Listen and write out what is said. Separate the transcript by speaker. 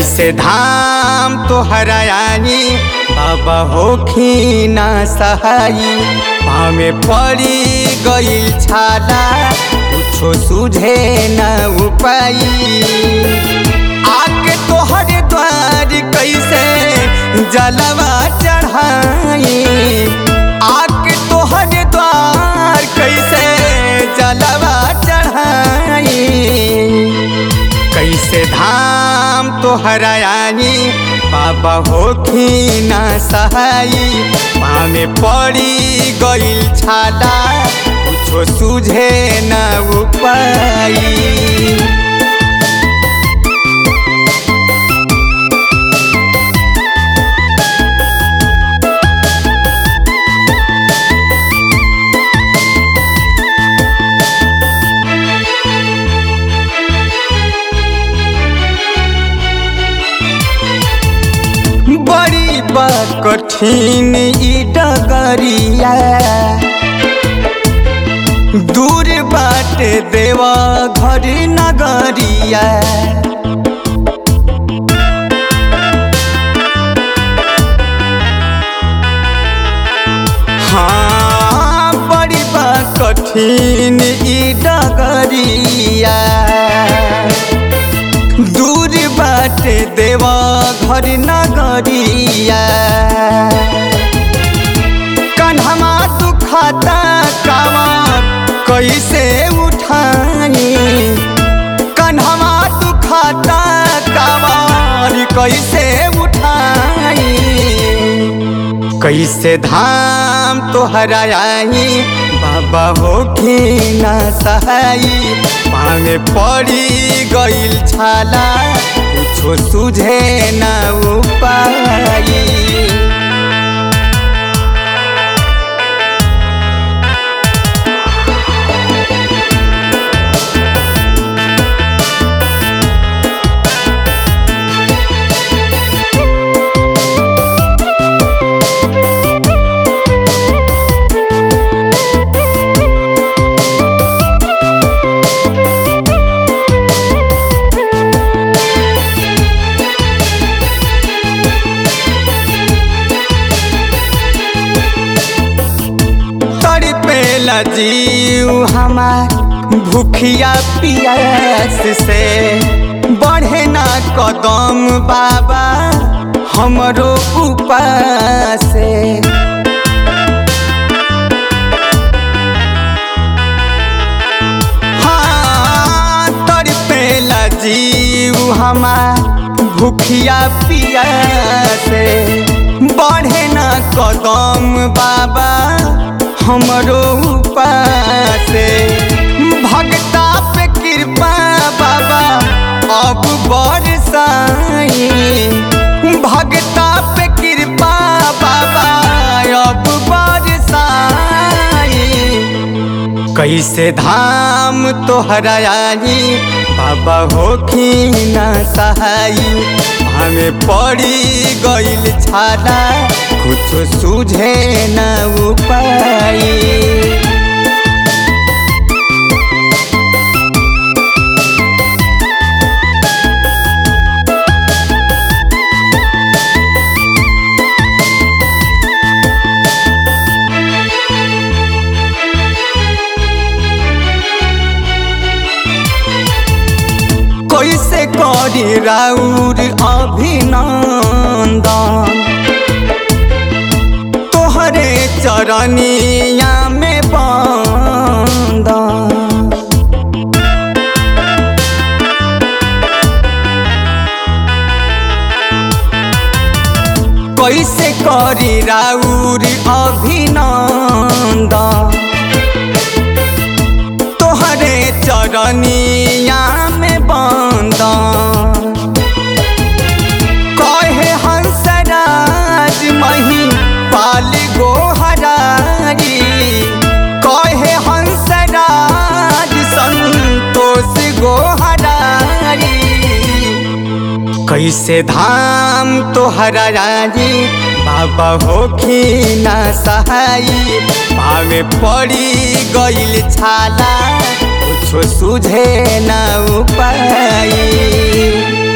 Speaker 1: कैसे धाम तोहरा आई बाबा होखी ना सहाई पामे पड़ी गई छाला कुछो सूझे न उपाई आके तोहर द्वार कैसे जलवा चढ़ाई आके तोहर द्वार कैसे जलवा चढ़ाई कैसे धाम तोहरा आई बाबा होखी ना सहाई पामे पड़ी गईल छाला कुछो सूझे न उपाई बड़ी बा कठिन ई डगरिया दूर बाटे देवा घर नगरिया हाँ बड़ी बा कठिन ई डगरिया दूर बाटे देवा घर नगरिया कन्हमा दुखाता कावा कैसे उठाई कन्हमा दुखाता कावार कैसे उठाई कैसे धाम तोहरा आई बाबा होखी ना सहाई मांगे पड़ी गईल छाला कुछो सूझे न उपाई तड़पेला जीव हमार भूखिया पियास से बढ़े ना कदम बाबा हमरो उपास से हाँ तड़पेला जीव हमार भूखिया पियास से बढ़े ना कदम बाबा हमरो उपासे भगता पे कृपा बाबा अब बरसाई भगता पे कृपा बाबा अब बरसाई कैसे धाम तोहरा आई बाबा होखी ना सहाई हमें पड़ी गईल छाला कुछ सूझे न उपाई कैसे करी राउर अभिनंदन तोहरे चरनिया में बंदन कैसे करी राउर अभिनंदन तोहरे चरनिया में बंदन कहे हंसराज मही पाल गोहरारी कहे हंसराज संतोष गोहरारी कैसे धाम तोहरा राजी बाबा होखी ना सहाई पावे पड़ी गईल छाला कुछो सूझे ना उपाई